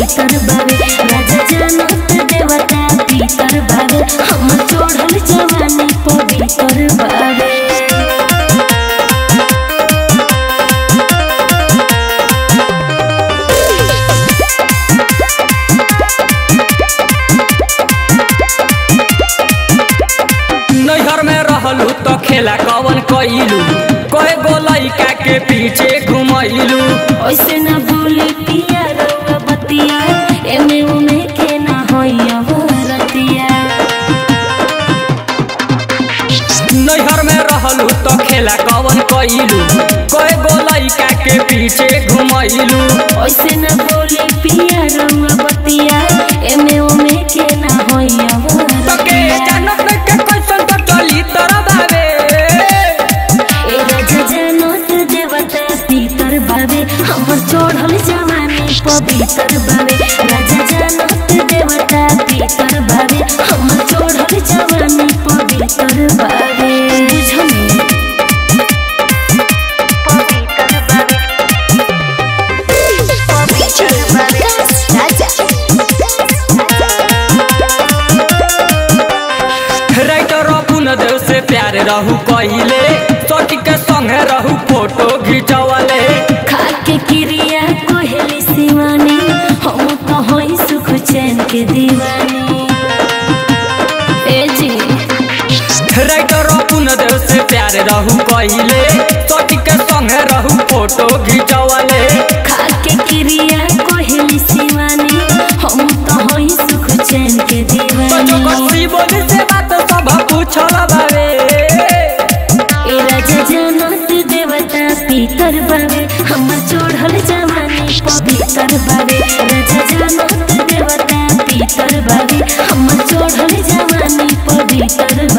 पवित्र बावे राजा जानत देवता पीतर बावे हम चढ़ल जवानी पवित्र बावे नैहर में रहलू तो खेला कवन कइलू कहे गो लइका के पीछे घुमैलू ऐसे न भूली पिया रउआ बतिया एमे उमे के ना होइया हो रतिया नैहर में रहलू तो खेला कवन कइलू कहे गो लइका के पीछे घुमैलू ऐसे न भूली पिया रउआ बतिया एमे उमे के ना होइया हो तो के रतिया जानत नहीं के कैसन तो चली तोरा बावे ए राजा जानत देवता पीतर बावे हमर चढ़ल जवानी पवित्र बावे राजा जानत देवता पीतर बावे हमर चढ़ल जवानी पवित्र बावे बुझनी पवित्र बावे पवित्र बावे राजा राइटर पुन देव से प्यार रहू कहिले सटी के संगे रहू फोटो घिंचवले खाके क्रिया कोहली शिवानी हम तो होई सुख चैन के दीवानी ए जी राइटर पुन देव से प्यार रहू कहिले सटी के संगे रहू फोटो घिंचवले खाके क्रिया कोहली शिवानी हम तो होई सुख चैन के तो जो दीवानी कसी बोली से बात सब पूछल बावे ए राजा जानत देवता पीतर बावे हमर चढ़ल जवानी पवित्र बावे राजा जानत देवता पीतर बावे हमर चढ़ल जवानी पवित्र